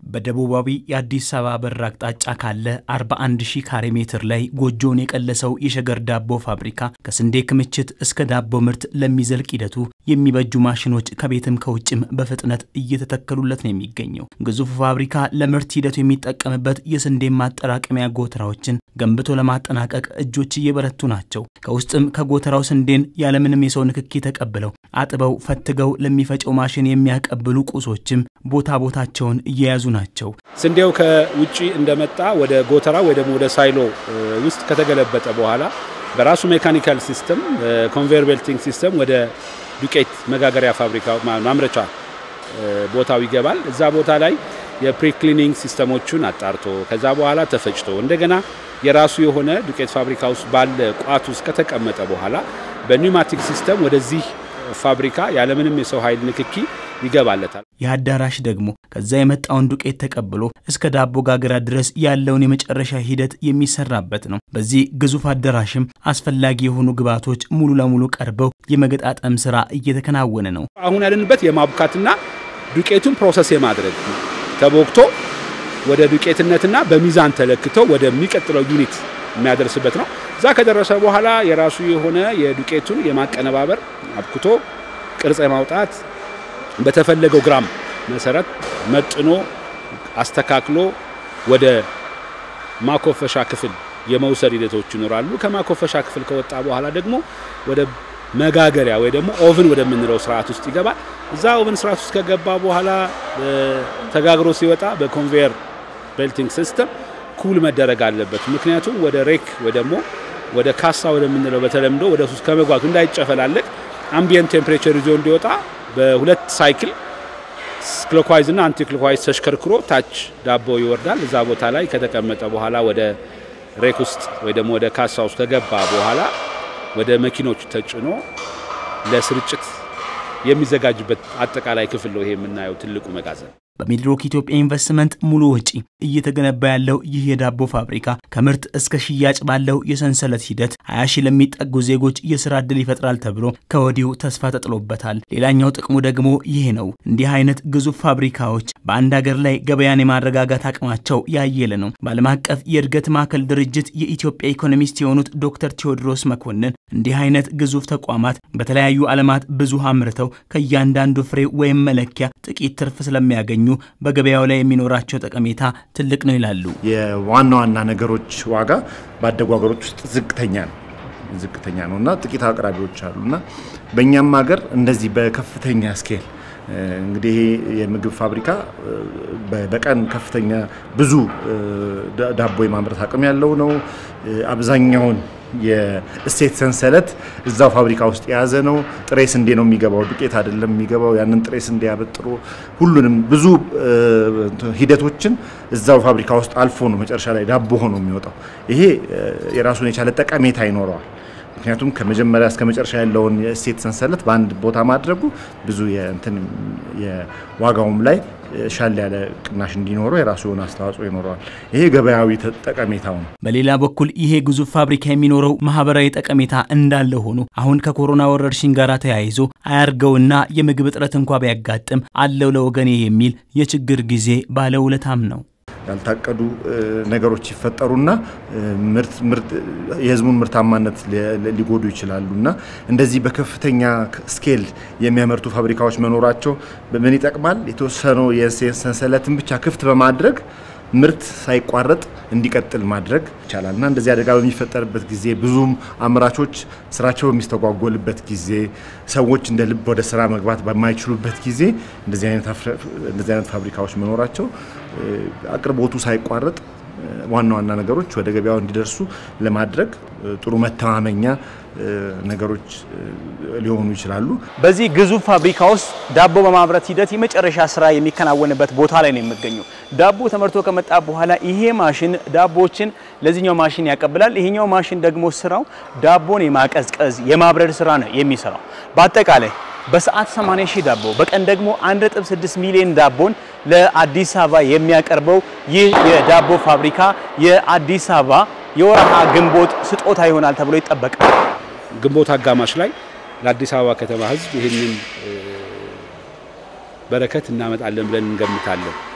በደቡባዊ የአዲስ አበባ በር አቅጣጫ ካለ 41 ሺህ ካሬ ሜትር ላይ ጎጆውን የቀለሰው የሸገር ዳቦ ፋብሪካ ከስንዴ ክምችት እስከ ዳቦ ምርት ለሚዘልቅ ሂደቱ የሚበጁ ማሽኖች ከቤትም ከውጭም በፍጥነት እየተተከሉለት ነው የሚገኘው። ግዙፉ ፋብሪካ ለምርት ሂደቱ የሚጠቀምበት የስንዴ ማጠራቀሚያ ጎተራዎችን ገንብቶ ለማጠናቀቅ እጆች እየበረቱ ናቸው። ከውስጥም ከጎተራው ስንዴን ያለምንም የሰው ንክኪ ተቀብለው አጥበው ፈትገው ለሚፈጨው ማሽን የሚያቀብሉ ቁሶችም ቦታ ቦታቸውን እየያዙ ናቸው። ስንዴው ከውጭ እንደመጣ ወደ ጎተራ ወይ ደግሞ ወደ ሳይሎ ውስጥ ከተገለበጠ በኋላ በራሱ ሜካኒካል ሲስተም ኮንቬየር ቤልቲንግ ሲስተም ወደ ዱቄት መጋገሪያ ፋብሪካ ማምረቻ ቦታው ይገባል። እዛ ቦታ ላይ የፕሪክሊኒንግ ሲስተሞቹን አጣርቶ ከዛ በኋላ ተፈጭቶ እንደገና የራሱ የሆነ ዱቄት ፋብሪካ ውስጥ ባለ ቋት ውስጥ ከተቀመጠ በኋላ በኒውማቲክ ሲስተም ወደዚህ ፋብሪካ ያለምንም የሰው ኃይል ንክኪ ይገባለታል። ይህ አዳራሽ ደግሞ ከዛ የመጣውን ዱቄት ተቀብሎ እስከ ዳቦ ጋገራ ድረስ ያለውን የመጨረሻ ሂደት የሚሰራበት ነው። በዚህ ግዙፍ አዳራሽም አስፈላጊ የሆኑ ግብዓቶች ሙሉ ለሙሉ ቀርበው የመገጣጠም ስራ እየተከናወነ ነው። አሁን ያለንበት የማቡካትና ዱቄቱን ፕሮሰስ የማድረግ ተቦክቶ ወደ ዱቄትነትና በሚዛን ተለክቶ ወደሚቀጥለው ዩኒት የሚያደርስበት ነው። እዛ ከደረሰ በኋላ የራሱ የሆነ የዱቄቱን የማቀነባበር አብክቶ ቅርጽ የማውጣት በተፈለገው ግራም መሰረት መጥኖ አስተካክሎ ወደ ማኮፈሻ ክፍል የመውሰድ ሂደቶች ይኖራሉ። ከማኮፈሻ ክፍል ከወጣ በኋላ ደግሞ ወደ መጋገሪያ ወይ ደግሞ ኦቭን ወደምንለው ስርዓት ውስጥ ይገባል። እዛ ኦቭን ስርዓት ውስጥ ከገባ በኋላ ተጋግሮ ሲወጣ በኮንቬየር ቤልቲንግ ሲስተም ኩል መደረግ አለበት። ምክንያቱም ወደ ሬክ ወይ ደግሞ ወደ ካሳ ወደምንለው በተለምዶ ወደ ሱስ ከመግባቱ እንዳይጨፈላለቅ አምቢየንት ቴምፕሬቸር ይዞ እንዲወጣ በሁለት ሳይክል ክሎክዋይዝ እና አንቲ ክሎክዋይዝ ተሽከርክሮ ታች ዳቦ ይወርዳል። እዛ ቦታ ላይ ከተቀመጠ በኋላ ወደ ሬክ ውስጥ ወይ ደግሞ ወደ ካሳ ውስጥ ከገባ በኋላ ወደ መኪኖች ተጭኖ ለስርጭት የሚዘጋጅበት አጠቃላይ ክፍል ነው ይሄ የምናየው ትልቁ መጋዘን። በሚድሮክ ኢትዮጵያ ኢንቨስትመንት ሙሉ ወጪ እየተገነባ ያለው ይህ የዳቦ ፋብሪካ ከምርት እስከ ሽያጭ ባለው የሰንሰለት ሂደት 20 ሺህ ለሚጠጉ ዜጎች የስራ ዕድል ይፈጥራል ተብሎ ከወዲሁ ተስፋ ተጥሎበታል። ሌላኛው ጥቅሙ ደግሞ ይህ ነው። እንዲህ አይነት ግዙፍ ፋብሪካዎች በአንድ ሀገር ላይ ገበያን የማረጋጋት አቅማቸው ያየለ ነው። በዓለም አቀፍ የእድገት ማዕከል ድርጅት የኢትዮጵያ ኢኮኖሚስት የሆኑት ዶክተር ቴዎድሮስ መኮንን እንዲህ አይነት ግዙፍ ተቋማት በተለያዩ ዓለማት ብዙ አምርተው ከእያንዳንዱ ፍሬ ወይም መለኪያ ጥቂት ትርፍ ስለሚያገኙ በገበያው ላይ የሚኖራቸው ጠቀሜታ ትልቅ ነው ይላሉ። የዋና ዋና ነገሮች ዋጋ ባደጉ ሀገሮች ውስጥ ዝቅተኛ ነው ዝቅተኛ ነው እና ጥቂት አቅራቢዎች አሉ እና በእኛም ሀገር እንደዚህ በከፍተኛ ስኬል እንግዲህ ይሄ የምግብ ፋብሪካ በቀን ከፍተኛ ብዙ ዳቦ የማምረት አቅም ያለው ነው። አብዛኛውን የእሴት ሰንሰለት እዛው ፋብሪካ ውስጥ የያዘ ነው። ጥሬ ስንዴ ነው የሚገባው፣ ዱቄት አይደለም የሚገባው። ያንን ጥሬ ስንዴ ያበጥሮ ሁሉንም ብዙ ሂደቶችን እዛው ፋብሪካ ውስጥ አልፎ ነው መጨረሻ ላይ ዳቦ ሆኖ የሚወጣው። ይሄ የራሱን የቻለ ጠቀሜታ ይኖረዋል። ምክንያቱም ከመጀመሪያ እስከ መጨረሻ ያለውን የእሴት ሰንሰለት በአንድ ቦታ ማድረጉ ብዙ የእንትን የዋጋውም ላይ ሻል ያለ ቅናሽ እንዲኖረው የራሱ የሆነ አስተዋጽኦ ይኖረዋል። ይሄ ገበያዊ ጠቀሜታው ነው። በሌላ በኩል ይሄ ግዙፍ ፋብሪካ የሚኖረው ማህበራዊ ጠቀሜታ እንዳለ ሆኖ አሁን ከኮሮና ወረርሽኝ ጋር ተያይዞ አያርገውና የምግብ እጥረት እንኳ ቢያጋጥም አለው ለወገኔ የሚል የችግር ጊዜ ባለውለታም ነው። ያልታቀዱ ነገሮች ይፈጠሩና የህዝቡን ምርታማነት ሊጎዱ ይችላሉ እና እንደዚህ በከፍተኛ ስኬል የሚያመርቱ ፋብሪካዎች መኖራቸው ምን ይጠቅማል? የተወሰነው የእሴት ሰንሰለትን ብቻ ክፍት በማድረግ ምርት ሳይቋረጥ እንዲቀጥል ማድረግ ይቻላል እና እንደዚህ አደጋ በሚፈጠርበት ጊዜ ብዙም አምራቾች ስራቸው በሚስተጓጎልበት ጊዜ ሰዎች እንደ ልብ ወደ ስራ መግባት በማይችሉበት ጊዜ እንደዚህ አይነት ፋብሪካዎች መኖራቸው አቅርቦቱ ሳይቋረጥ ዋና ዋና ነገሮች ወደ ገበያው እንዲደርሱ ለማድረግ ጥሩ መተማመኛ ነገሮች ሊሆኑ ይችላሉ። በዚህ ግዙፍ ፋብሪካ ውስጥ ዳቦ በማምረት ሂደት የመጨረሻ ስራ የሚከናወንበት ቦታ ላይ ነው የሚገኘው። ዳቦ ተመርቶ ከመጣ በኋላ ይሄ ማሽን ዳቦችን ለዚህኛው ማሽን ያቀብላል። ይሄኛው ማሽን ደግሞ ስራው ዳቦን የማቀዝቀዝ የማብረድ ስራ ነው የሚሰራው። በአጠቃላይ በሰዓት 80 ሺህ ዳቦ በቀን ደግሞ 1.6 ሚሊዮን ዳቦን ለአዲስ አበባ የሚያቀርበው ይህ የዳቦ ፋብሪካ የአዲስ አበባ የወርሃ ግንቦት ስጦታ ይሆናል ተብሎ ይጠበቃል። ግንቦት አጋማሽ ላይ ለአዲስ አበባ ከተማ ሕዝብ ይህንን በረከት እናመጣለን ብለን እንገምታለን።